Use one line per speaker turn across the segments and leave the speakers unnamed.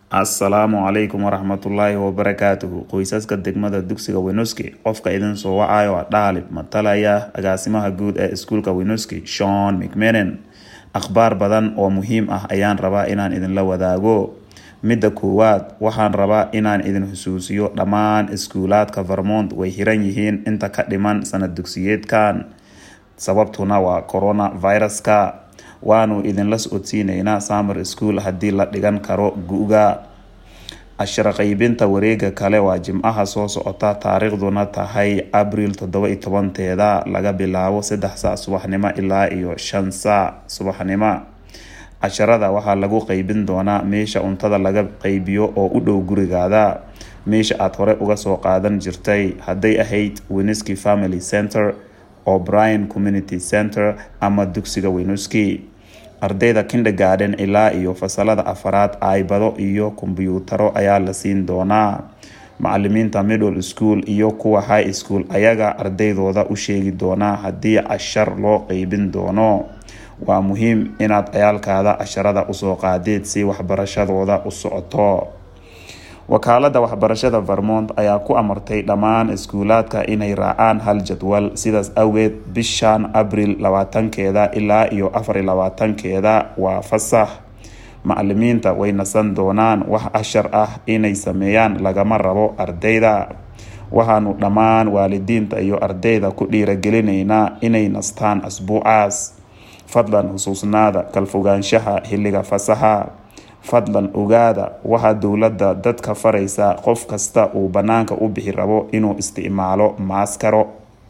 assalaamu calaykum waraxmatullaahi wabarakaatuhu qoysaska degmada dugsiga wenoski qofka idin soo wacayo waa dhaalib matalaya agaasimaha guud ee iskuulka wenoski shon mcmenen akhbaar badan oo muhiim ah ayaan rabaa inaan idinla wadaago midda koowaad waxaan rabaa inaan idin xusuusiyo dhammaan iskuulaadka vermont way xiran yihiin inta ka dhiman sanad dugsiyeedkan sababtuna waa corona viruska waanu idinla socodsiineynaa summer school haddii la dhigan karo gu-ga cashiro qeybinta wareega kale waa jimcaha soo socota taariikhduna tahay abriil toddoba iyo tobanteeda laga bilaabo saddex saac subaxnimo ilaa iyo shan saac subaxnimo casharada waxaa lagu qeybin doonaa meesha cuntada laga qeybiyo oo u dhow gurigaada meesha aada hore uga soo qaadan jirtay hadday ahayd weniski family center oo brian community center ama dugsiga wenoski ardayda kindergarden ilaa iyo fasalada afaraad aybado iyo kombyuutaro ayaa la siin doonaa macalimiinta middle school iyo kuwa high school ayaga ardaydooda u sheegi doonaa haddii cashar loo qeybin doono waa muhiim inaad ciyaalkaada casharada usoo qaadid si waxbarashadooda u socoto wakaalada waxbarashada vermont ayaa ku amartay dhammaan iskuulaadka inay raacaan hal jadwal sidaas awgeed bishan abriil labaatankeeda ilaa iyo afariy labaatankeeda waa fasax macalimiinta way nasan doonaan wax cashar ah inay sameeyaan lagama rabo ardayda waxaanu dhammaan waalidiinta iyo ardayda ku dhiiragelineynaa inay nastaan asbuucaas fadlan xusuusnaada kalfogaanshaha xilliga fasaxa fadlan ogaada waxaa dowladda dadka faraysa qof kasta uu bannaanka u bixi rabo inuu isticmaalo maaskaro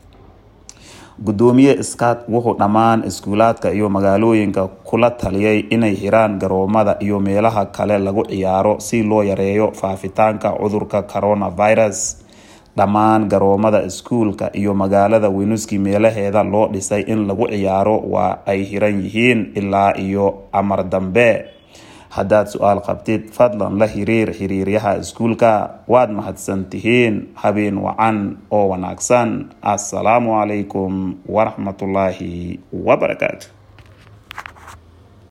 gudoomiye scott wuxuu dhammaan iskuulaadka iyo magaalooyinka kula taliyay inay xiraan garoomada iyo meelaha kale lagu ciyaaro si loo yareeyo faafitaanka cudurka coronavirus dhammaan garoomada iskuulka iyo magaalada wenoski meelaheeda loo dhisay in lagu ciyaaro waa ay xiran yihiin ilaa iyo amar dambe haddaad su-aal qabtid fadlan la xiriir xiriiryaha iskuulka waad mahadsan tihiin habeen wacan oo wanaagsan assalaamu calaykum waraxmatullaahi wabarakaatu